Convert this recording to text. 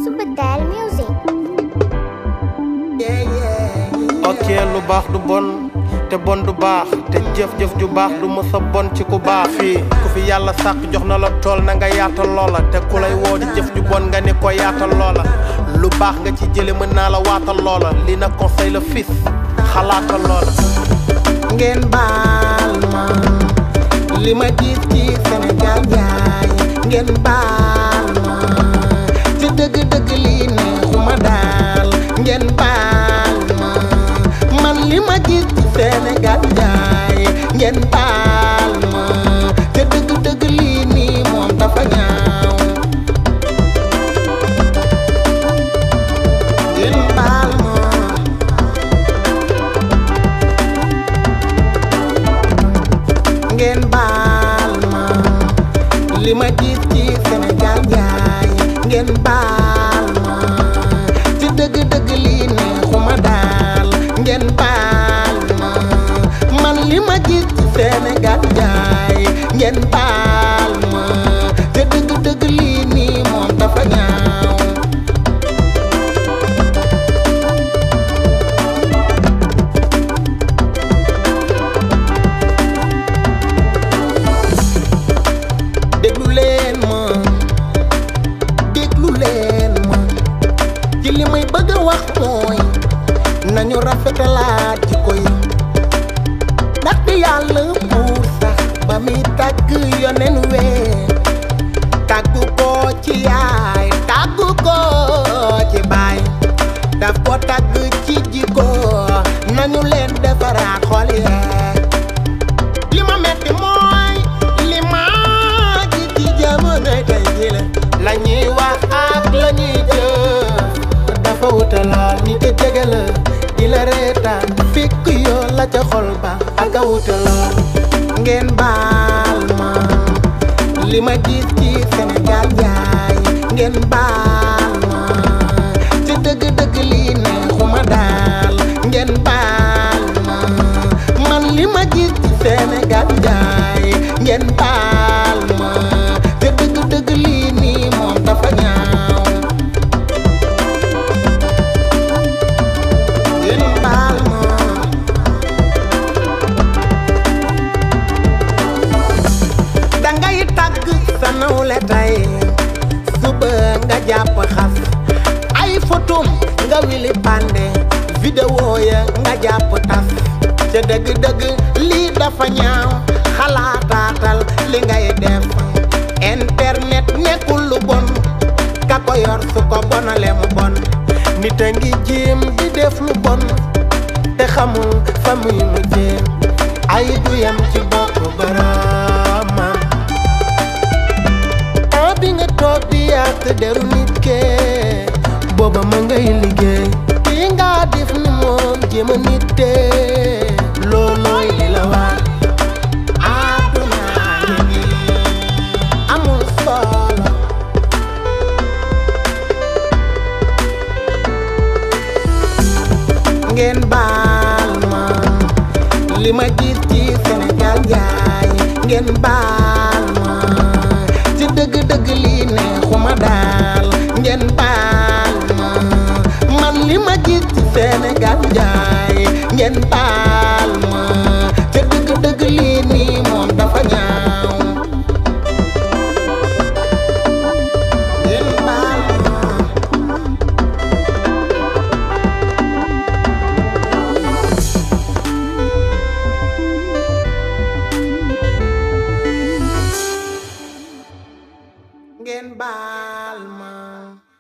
Subatel Music. ok lu baax du bon te bon du baax te jëf-jëf ju baax du mësa bon ci ku baax fii ku fi yàlla sàkk jox na la tool na nga yaatal loola te ku lay woo di jëf ju bon nga ni ko yaatal loola lu baax nga ci jële mën naa la waatal loola li na conseil la fils xalaatal loola ngeen baal ma li ma gis ci Sénégal jaay ngeen baal ma ci dëgg-dëgg lii neexuma daal ngeen baal ma man li ma gis ci Sénégal jaay ngeen baal ma ci dëgg-dëgg lii nii moom dafa ñaaw ngeen baal ma ngeen baal ma li ma gis ci Sénégal jaay ngeen baal ma ci dëgg-dëgg lii neexuma daal ngeen baal ma man li ma gis ci Sénégal jaay ngeen baal ma ci dëgg-dëgg lii nii moom dafa ñaaw déglu leen ma déglu leen ma ci li may bëgg a wax mooy nañu rafetalaat ci koy ndaxte yàlla buur sax ba muy tàgg yonen wee tàggu ko ci yaay tàggu ko ci baay daf ko tàgg ci jikko nañu leen defaraat xol yee li ma metti mooy li ma gis ci jamono tey ji la la ñuy wax ak la ñuy jëf dafa wuta lool ni te jege la di la reetaan fekk yoo la ca xol ba ak a wuta lool ngeen baal ma li ma gis ci Sénégal jaay ngeen baal ma ci dëgg-dëgg lii neexuma daal ngeen baal ma man li ma gis ci Sénégal jaay ngeen baal ma te dëgg-dëgg lii nii moom dafa ñaaw ngeen baal ma dangay tàgg sa nawle tey suba nga jàpp xas ay photom nga wili pande vidéo ya nga jàpp tas ca dëgg-dëgg lii dafa ñaaw xalaataatal li ngay def internet nekkul lu bon ka ko yor su ko bonale mu bon nit a ngi jéem di def lu bon te xamul fa muy mujjee ay du yem ci bopp baraamam ah bi nga toog di yàq deru nit kee booba ma ngay liggéey bi nga def ni moom jéem a nit tee loolooy li la war àdduna ngi nii amul solo ngeen baal ma li ma gis ci Sénégal jaay ngeen baal ma ci dëgg-dëgg lii neexuma daal ngeen baal ma man li ma gis ci Sénégal jaay ngeen baal ma ci dëgg-dëgg lii nii moom dafa ñaaw ngeen baal ma ngeen baal ma